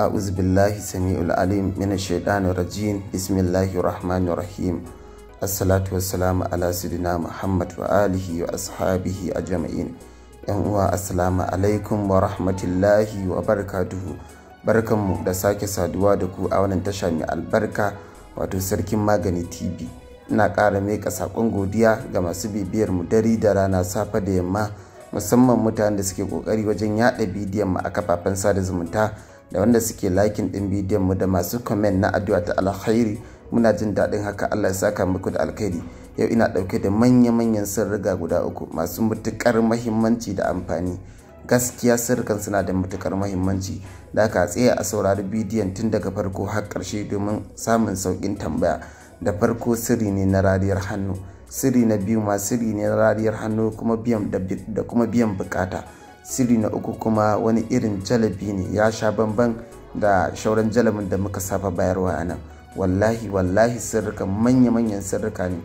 أعوذ بالله السميع العليم من الشيطان الرجيم بسم الله الرحمن الرحيم الصلاة والسلام على سيدنا محمد وآله وأصحابه أجمعين yan uwa assalamu alaikum wa rahmatullahi wa barakatuhu barkanmu da sake saduwa da ku a wannan tasha mai albarka wato sarkin magani tv ina ƙara meka saƙon godiya ga masu bibiyar mu dare da rana safe da yamma musamman mutanen da suke ƙoƙari wajen yaɗa bidiyon mu a kafafen sada zumunta da wanda suke likin ɗin bidiyon mu da masu comment na addu'a ta alkhairi muna jin daɗin haka Allah ya saka muku da alkhairi yau ina ɗauke da manya-manyan sirriga guda uku masu matuƙar mahimmanci da amfani gaskiya sirrikan suna da matuƙar mahimmanci da aka tsaya a saurari bidiyon tun daga farko har ƙarshe domin samun sauƙin tambaya da farko sirri ne na rariyar hannu sirri na biyu ma sirri ne na rariyar hannu kuma biyan da kuma biyan bukata sirri na uku kuma wani irin jalabi ne ya sha bamban da shauran jalabin da muka saba bayarwa a nan wallahi wallahi sirrika manya-manyan sirrika ne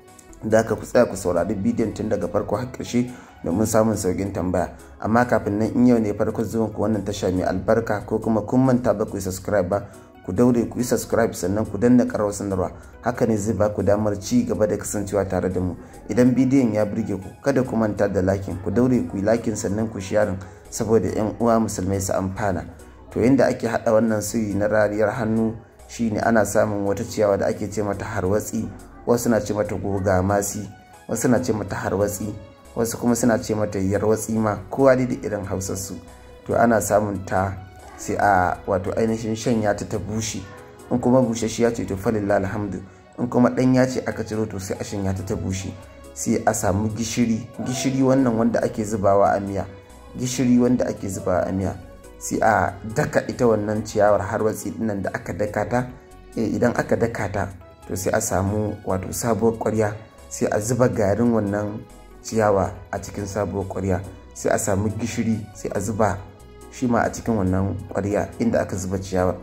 da aka ku tsaya ku saurari bidiyon tun daga farko har ƙarshe domin samun saukin tambaya amma kafin nan in yau ne farko zuwan ku wannan tasha mai albarka ko kuma kun manta ba ku yi subscribe ba ku daure ku yi subscribe sannan ku danna karawar sanarwa haka ne zai ba ku damar ci gaba da kasancewa tare da mu idan bidiyon ya burge ku kada ku manta da lakin ku daure ku yi lakin sannan ku sharing saboda yan uwa musulmai su amfana to yadda ake haɗa wannan sirri na rariyar hannu shine ana samun wata ciyawa da ake ce mata harwatsi wasu na ce mata goga masi wasu na ce mata harwatsi wasu kuma suna ce mata yarwatsi ma kowa dai da irin hausarsu to ana samun ta sai a wato ainihin shanya ta ta bushe in kuma bushashiya ce to falillah alhamdu in kuma ɗanya ce aka ciro to sai a shanya ta ta bushe sai a samu gishiri gishiri wannan wanda ake zubawa a miya gishiri wanda ake zubawa a miya sai a daka ita wannan ciyawar harwatsi dinnan da aka daka ta idan aka daka ta to sai a samu wato sabuwar ƙwarya sai a zuba garin wannan ciyawa a cikin sabuwar ƙwarya sai a samu gishiri sai a zuba shi ma a cikin wannan ƙwarya inda aka zuba ciyawa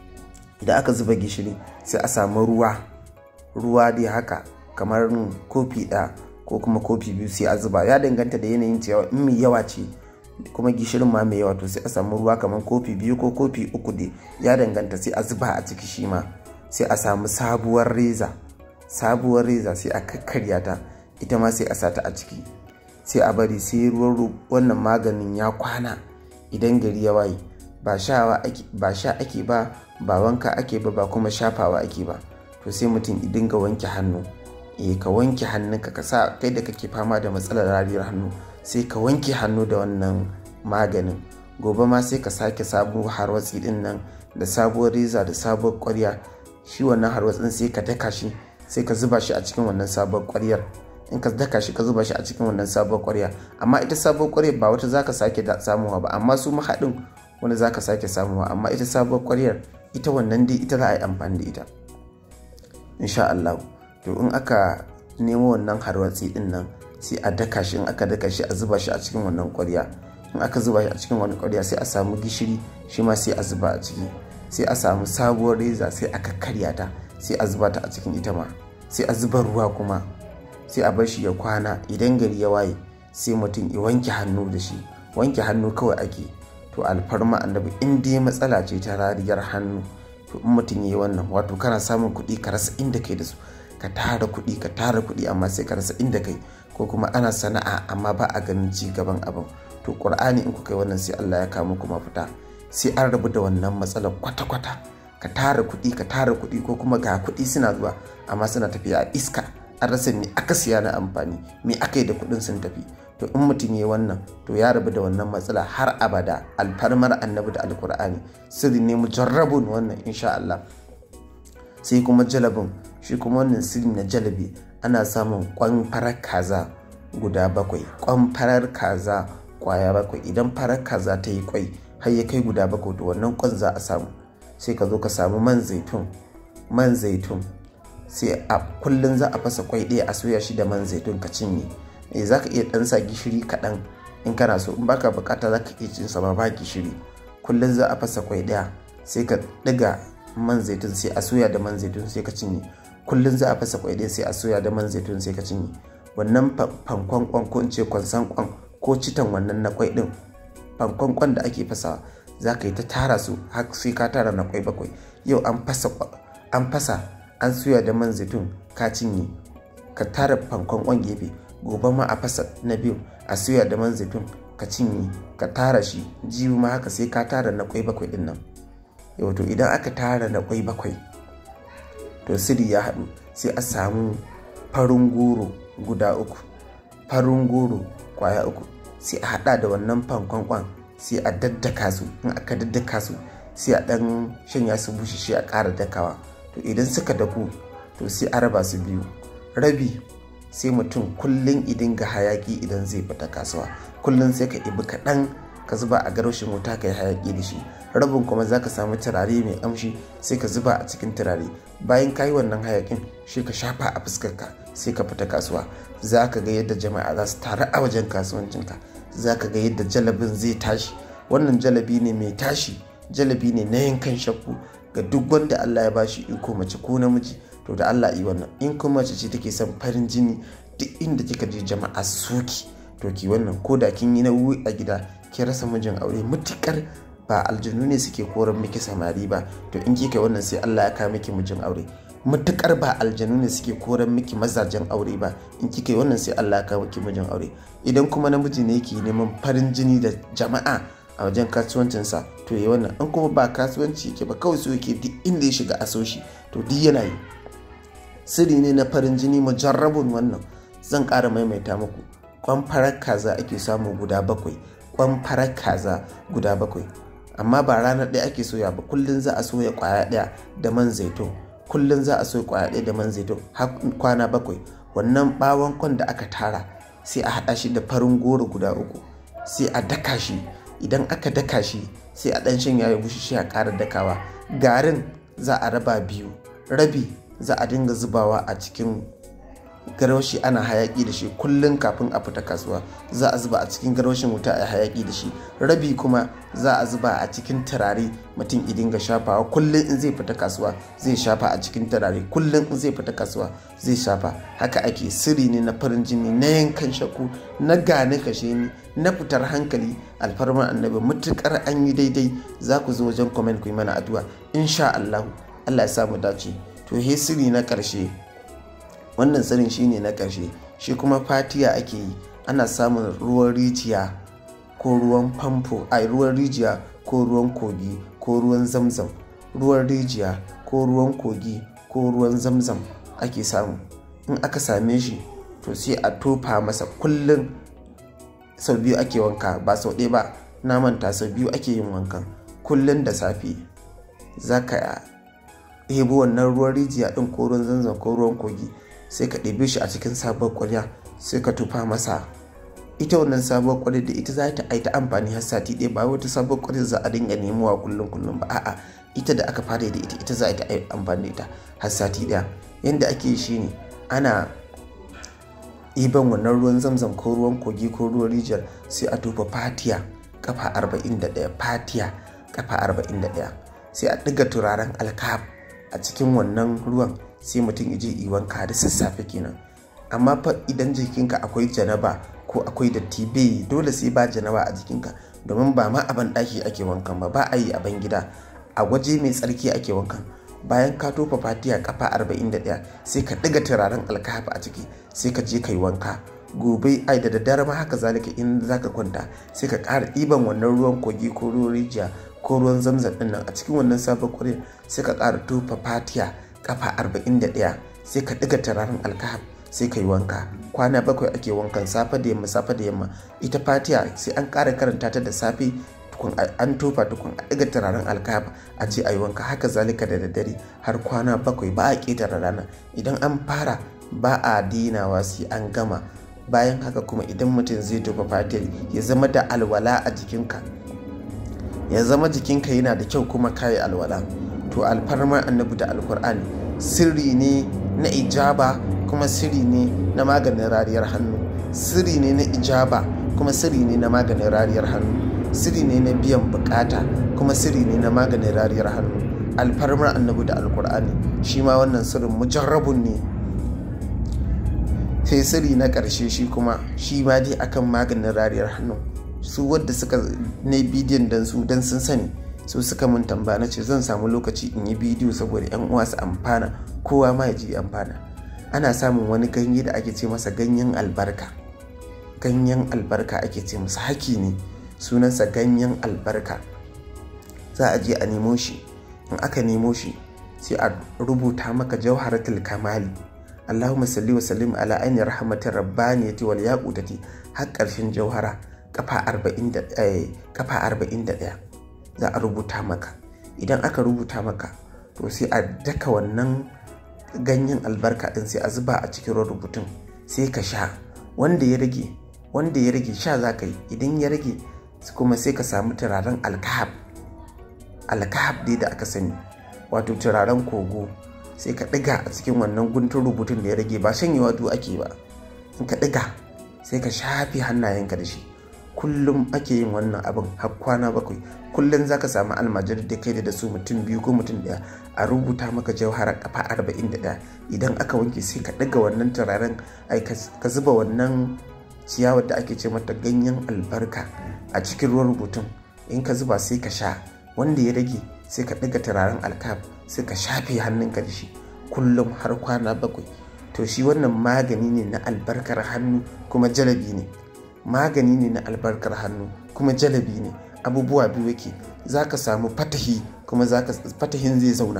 idan aka zuba gishiri sai a samu ruwa ruwa dai haka kamar kofi ɗaya ko kuma kofi biyu sai a zuba ya danganta da yanayin ciyawa in mai yawa ce kuma gishirin ma mai yawa to sai a samu ruwa kamar kofi biyu ko kofi uku dai ya danganta sai a zuba a ciki shi ma sai a samu sabuwar reza sabuwar reza sai a kakkarya ta ita ma sai a sata a ciki sai a bari sai ruwan wannan maganin ya kwana idan gari ya waye ba sha ake ba ba wanka ake ba ba kuma shafawa ake ba to sai mutum idan ga wanke hannu eh ka wanke hannunka ka sa kai da kake fama da matsalar rariyar hannu sai ka wanke hannu da wannan maganin gobe ma sai ka sake sabuwar harwatsi din nan da sabuwar reza da sabuwar kwarya shi wannan harwatsin sai ka daka shi sai ka zuba shi a cikin wannan sabuwar kwaryar in ka daka shi ka zuba shi a cikin wannan sabuwar kwarya amma ita sabuwar kwaryar ba wata zaka sake samuwa ba amma su mahaɗin wani zaka sake samuwa amma ita sabuwar kwaryar ita wannan dai ita za a yi amfani da ita insha Allah to in aka nemo wannan harwatsi din nan sai a daka shi in aka daka shi a zuba shi a cikin wannan kwarya in aka zuba shi a cikin wannan kwarya sai a samu gishiri shi ma sai a zuba a ciki sai a samu sabuwar reza sai aka karya ta sai a zuba ta a cikin ita ma sai a zuba ruwa kuma sai a bar shi ya kwana idan gari ya waye sai mutum ya wanke hannu da shi wanke hannu kawai ake to alfarma annabi in dai matsala ce ta rariyar hannu to in mutum ya yi wannan wato kana samun kuɗi ka rasa inda kai da su ka tara kuɗi ka tara kuɗi amma sai ka rasa inda kai ko kuma ana sana'a amma ba a ganin ci gaban abin to ƙur'ani in kuka yi wannan sai Allah ya kawo muku mafita sai an rabu da wannan matsalar kwata-kwata ka tara kuɗi ka tara kuɗi ko kuma ga kuɗi suna zuwa amma suna tafiya a iska an rasa me aka siya na amfani me aka yi da kuɗin sun tafi to in mutum ya wannan to ya rabu da wannan matsala har abada alfarmar annabi da alkur'ani sirri ne mujarrabun wannan insha Allah sai kuma jalabin shi kuma wannan sirri na jalabi ana samun kwan farar kaza guda bakwai kwan farar kaza kwaya bakwai idan farar kaza ta yi kwai har ya kai guda bakwai to wannan kwan za a samu sai ka zo ka samu man zaitun man zaitun sai a kullum za a fasa kwai ɗaya a soya shi da man zaitun ka cinye eh za ka iya ɗan sa gishiri kaɗan in kana so in baka bukata za ka iya cin sa ba gishiri kullum za a fasa kwai ɗaya sai ka ɗiga man zaitun sai a soya da man zaitun sai ka cinye kullum za a fasa kwai ɗaya sai a soya da man zaitun sai ka cinye wannan fankon kwan ko in ce kwansan kwan ko citan wannan na kwai ɗin fankon kwan da ake fasawa za ka yi ta tara su har sai ka tara na kwai bakwai yau an fasa an fasa an suya da man zaitun ka cinye ka tara fankon kwan gefe gobe ma a fasa na biyu a suya da man zaitun ka cinye ka tara shi jibi ma haka sai ka tara na kwai bakwai din nan yau to idan aka tara na kwai bakwai to siri ya haɗu sai a samu farin goro guda uku farin goro kwaya uku sai a haɗa da wannan fankon kwan sai a daddaka su in aka daddaka su sai a ɗan shanya su bushe shi a ƙara dakawa to idan suka daku to sai a raba su biyu rabi sai mutum kullum idan ga hayaki idan zai fita kasuwa kullum sai ka ibi kaɗan ka zuba a garwashin wuta ka yi hayaki da shi rabin kuma za ka samu turare mai amshi sai ka zuba a cikin turare bayan ka yi wannan hayakin shi ka shafa a fuskarka sai ka fita kasuwa za ka ga yadda jama'a za su taru a wajen kasuwancinka za ka ga yadda jalabin zai tashi wannan jalabi ne mai tashi jalabi ne na yankan shakku ga duk wanda Allah ya bashi iko mace ko namiji to da Allah yi wannan in kuma mace ce take son farin jini duk inda kika je jama'a soki to ki wannan ko da kin yi nauyi a gida ki rasa mijin aure mutukar ba aljanu ne suke koran miki samari ba to in kika wannan sai Allah ya kawo miki mijin aure mutukar ba aljanu ne suke koran miki mazajen aure ba in kika yi wannan sai Allah ya kawo miki mijin aure idan kuma namiji ne yake neman farin jini da jama'a a wajen kasuwancinsa to yi wannan in kuma ba kasuwanci yake ba kawai so yake duk inda ya shiga asoshi to duk yana yi sirri ne na farin jini mujarrabun wannan zan ƙara maimaita muku kwan farar kaza ake samu guda bakwai kwan farar kaza guda bakwai amma ba ranar ɗaya ake soya ba kullum za a soya kwaya ɗaya da man zaitun kullum za a soya kwaya ɗaya da man zaitun har kwana bakwai wannan bawon kwan da aka tara sai a haɗa shi da farin goro guda uku sai a daka shi idan aka daka shi sai a ɗan shanya ya bushe shi a ƙara dakawa garin za a raba biyu rabi za a dinga zubawa a cikin garwashi ana hayaki da shi kullum kafin a fita kasuwa za a zuba a cikin garwashin wuta a hayaki da shi rabi kuma za a zuba a cikin turare mutum idin ga shafawa kullum in zai fita kasuwa zai shafa a cikin turare kullum in zai fita kasuwa zai shafa haka ake sirri ne na farin jini na yankan shaku na gane kashe ni na fitar hankali alfarmar annabi mutukar an yi daidai za ku zo wajen comment ku yi mana addu'a insha Allah Allah ya samu dace to he sirri na karshe wannan tsirin shine na ƙarshe shi kuma fatiya ake yi ana samun ruwan rijiya ko ruwan famfo a ruwan rijiya ko ruwan kogi ko ruwan zamzam ruwan rijiya ko ruwan kogi ko ruwan zamzam ake samu in aka same shi to sai a tofa masa kullum sau biyu ake wanka ba sau ɗaya ba na manta sau biyu ake yin wankan kullum da safe za ka ɗebo wannan ruwan rijiya ɗin ko ruwan zanzan ko ruwan kogi sai ka ɗebe shi a cikin sabuwar ƙwarya sai ka tufa masa ita wannan sabuwar ƙwarya da ita za ta aita amfani har sati ɗaya ba wata sabuwar ƙwarya za a dinga nemowa kullum kullum ba a'a ita da aka fara da ita ita za ta amfani da ita har sati ɗaya yanda ake shi ne ana ɗiban wannan ruwan zamzam ko ruwan kogi ko ruwan rijiyar sai a tufa fatiya kafa 41 fatiya kafa 41 sai a ɗiga turaren alkaf a cikin wannan ruwan sai mutum ije yi wanka da sassafe kenan amma fa idan jikinka akwai janaba ko akwai datti bai dole sai ba janaba a jikinka domin ba ma a ban ɗaki ake wankan ba ba a yi a ban gida a waje mai tsarki ake wankan bayan ka tofa fatiya kafa 41 sai ka ɗiga turaren alkafa a ciki sai ka je ka yi wanka gobe ai da daddare ma haka zalika in za ka kwanta sai ka ƙara ɗiban wannan ruwan kogi ko ruwan rijiya ko ruwan zamzam ɗin nan a cikin wannan sabon ƙwarin sai ka ƙara tofa fatiya kafa 41 sai ka ɗiga turaren alkahab sai ka yi wanka kwana bakwai ake wankan safe da yamma safe da yamma ita fatiya sai an ƙara karanta ta da safe tukun an tofa tukun a ɗiga turaren alkahab a je a yi wanka haka zalika da daddare har kwana bakwai ba a ƙetare rana idan an fara ba a dinawa sai an gama bayan haka kuma idan mutum zai tofa fatiyar ya zama da alwala a jikinka ya zama jikinka yana da kyau kuma kayi alwala to alfarmar annabi da alkur'ani sirri ne na ijaba kuma sirri ne na maganin rariyar hannu sirri ne na ijaba kuma sirri ne na maganin rariyar hannu sirri ne na biyan bukata kuma sirri ne na maganin rariyar hannu alfarmar annabi da alkur'ani shi ma wannan sirrin mujarrabun ne sai sirri na ƙarshe shi kuma shi ma dai akan maganin rariyar hannu su wadda suka ne bidiyon dan su dan sun sani su suka mun tambaya na ce zan samu lokaci in yi bidiyo saboda yan uwa su amfana kowa ma ya ji amfana ana samun wani ganye da ake ce masa ganyen albarka ganyen albarka ake ce masa haki ne sunansa ganyen albarka za a je a nemo shi in aka nemo shi sai a rubuta maka jauharatul kamali Allahumma salli wa sallim ala aini rahmatin rabbaniyati wal yaqutati har ƙarshen jauhara kafa 41 za a rubuta maka idan aka rubuta maka to sai a daka wannan ganyen albarka din sai a zuba a cikin rubutun sai ka sha wanda ya rage wanda ya rage sha za ka yi idan ya rage kuma sai ka samu turaren alkahab alkahab dai da aka sani wato turaren kogo sai ka ɗiga a cikin wannan guntun rubutun da ya rage ba shanyewa du ake ba in ka ɗiga sai ka shafe hannayenka da shi kullum ake yin wannan abin har kwana bakwai kullum za ka samu almajiri da kai da su mutum biyu ko mutum ɗaya a rubuta maka jauharar kafa arba'in da ɗaya idan aka wanke sai ka ɗiga wannan turaren ai ka zuba wannan ciyawar da ake ce mata ganyen albarka a cikin ruwan rubutun in ka zuba sai ka sha wanda ya rage sai ka ɗiga turaren alkaf sai ka shafe hannunka da shi kullum har kwana bakwai to shi wannan magani ne na albarkar hannu kuma jalabi ne magani ne na albarkar hannu kuma jalabi ne abubuwa biyu yake za ka samu fatahi kuma fatahin zai zauna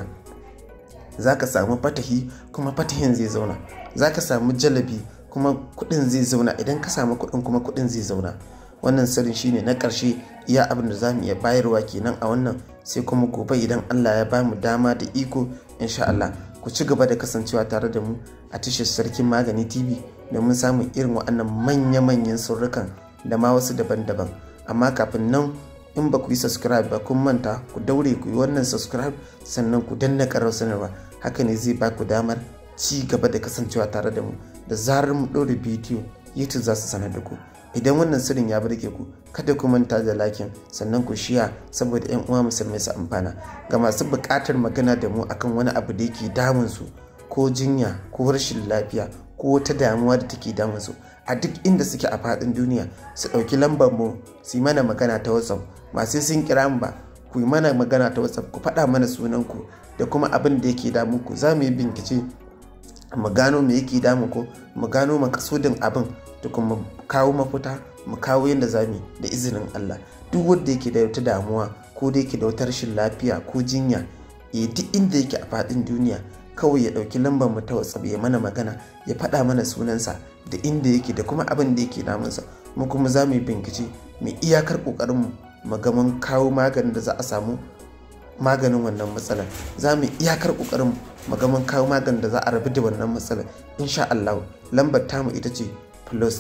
za ka samu fatahi kuma fatahin zai zauna za ka samu jalabi kuma kudin zai zauna idan ka samu kudin kuma kudin zai zauna wannan sirrin shine na ƙarshe iya abin da za mu iya bayarwa kenan a wannan sai kuma gobe idan Allah ya ba mu dama da iko insha Allah ku ci gaba da kasancewa tare da mu a tashar sarkin magani TV domin samun irin waɗannan manya-manyan surrukan da ma wasu daban-daban amma kafin nan in ba ku yi subscribe ba kun manta ku daure ku yi wannan subscribe sannan ku danna karar sanarwa haka ne zai ba ku damar ci gaba da kasancewa tare da mu da zarar mu ɗora bidiyo youtube za su sanar da ku idan wannan sirrin ya burge ku kada ku manta da lakin sannan ku shiya saboda yan uwa musulmai su amfana ga masu buƙatar magana da mu akan wani abu da yake damun su ko jinya ko rashin lafiya ko wata damuwa da take damun su a duk inda suke a faɗin duniya su ɗauki lambar mu su yi mana magana ta whatsapp ba sai sun kira mu ba ku yi mana magana ta whatsapp ku faɗa mana sunan ku da kuma abin da yake damun ku za mu yi bincike mu gano me yake damu ko mu gano makasudin abin da kuma kawo mafita mu kawo yadda za mu da izinin Allah duk wanda yake da wata damuwa ko da yake da wata rashin lafiya ko jinya ya duk inda yake a faɗin duniya kawai ya ɗauki lambar mu ta WhatsApp ya mana magana ya faɗa mana sunansa da inda yake da kuma abin da yake damunsa mu kuma za mu yi bincike mu iyakar ƙoƙarin mu mu ga mun kawo maganin da za a samu maganin wannan matsalar za mu iyakar ƙoƙarin mu ga mun kawo maganin da za a rabu da wannan matsalar insha Allah lambar tamu ita ce plus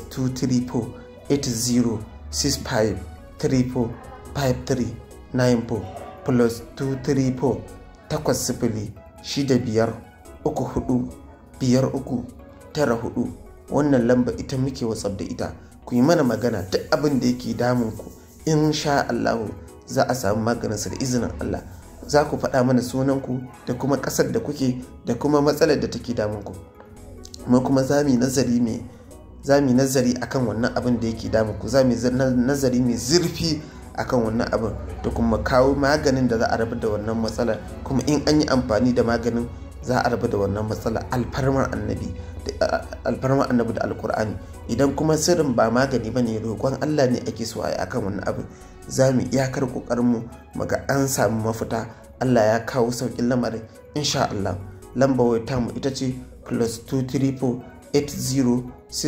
234-8065-34-53-94 plus 234 takwas sifili shida biyar uku hudu biyar uku tara hudu wannan lamba ita muke watsab da ita ku yi mana magana duk abin da yake damun ku in sha Allahu za a samu maganinsa da izinin Allah za ku faɗa mana sunanku da kuma ƙasar da kuke da kuma matsalar da take damun ku mu kuma za mu yi nazari mai za mu yi nazari akan wannan abin da yake damu ku za mu yi nazari mai zurfi akan wannan abin da kuma kawo maganin da za a rabu da wannan matsala kuma in an yi amfani da maganin za a rabu da wannan matsala alfarmar annabi alfarmar annabi da alkur'ani idan kuma sirrin ba magani ba ne roƙon allah ne ake so a yi akan wannan abin za mu iyakar ƙoƙarinmu mu ga an samu mafita allah ya kawo sauƙin lamarin insha allah lamba wata mu ita ce plus 234 80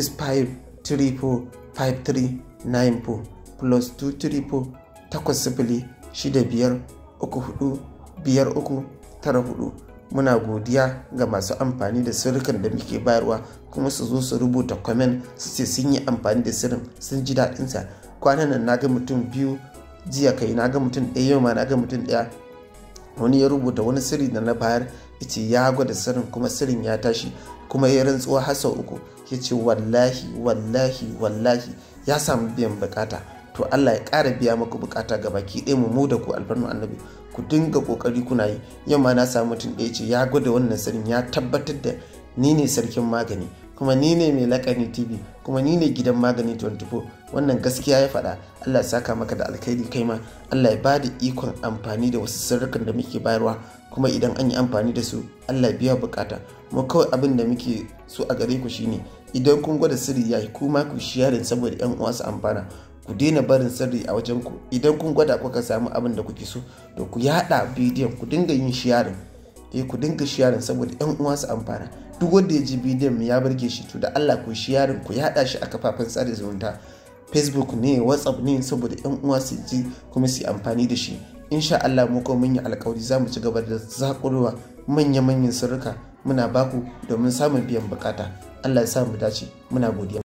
65345394 plus 234 takwas sifili shida biyar uku hudu biyar uku tara hudu muna godiya ga masu amfani da sirrikan da muke bayarwa kuma su zo su rubuta kwamen su ce sun yi amfani da sirrin sun ji daɗinsa kwanan nan na ga mutum biyu jiya kai na ga mutum ɗaya yau ma na ga mutum ɗaya wani ya rubuta wani sirri da na bayar ce ya gwada sirrin kuma sirrin ya tashi kuma ya rantsuwa har sau uku ya ce wallahi wallahi wallahi ya samu biyan bukata to Allah ya ƙara biya maku bukata ga baki ɗaya mu mu da ku alfarnu annabi ku dinga kokari kuna yi yamma na samu mutum ɗaya ce ya gwada wannan sirrin ya tabbatar da ni ne sarkin magani kuma ni ne mai lakani tv kuma ni ne gidan magani 24 wannan gaskiya ya faɗa allah ya saka maka da alkhairi kai ma allah ya ba da ikon amfani da wasu sirrukan da muke bayarwa kuma idan an yi amfani da su allah biya bukata mu kawai abin da muke so a gare ku shine idan kun gwada sirri yayi kuma ku sharing saboda yan uwa su amfana ku daina barin sirri a wajen ku idan kun gwada kuka samu abin da kuke so to ku yada bidiyon ku dinga yin sharing eh ku dinga sharing saboda yan uwa su amfana duk wanda ya ji bidiyon mu ya burge shi to da Allah ku sharing ku yada shi a kafafen sada zumunta facebook ne whatsapp ne saboda yan uwa su ji kuma su amfani da shi insha Allah mu ko mun yi alkawari za mu ci gaba da zakurowa manya-manyan sirrika muna baku domin samun biyan bukata Allah ya sa mu dace muna godiya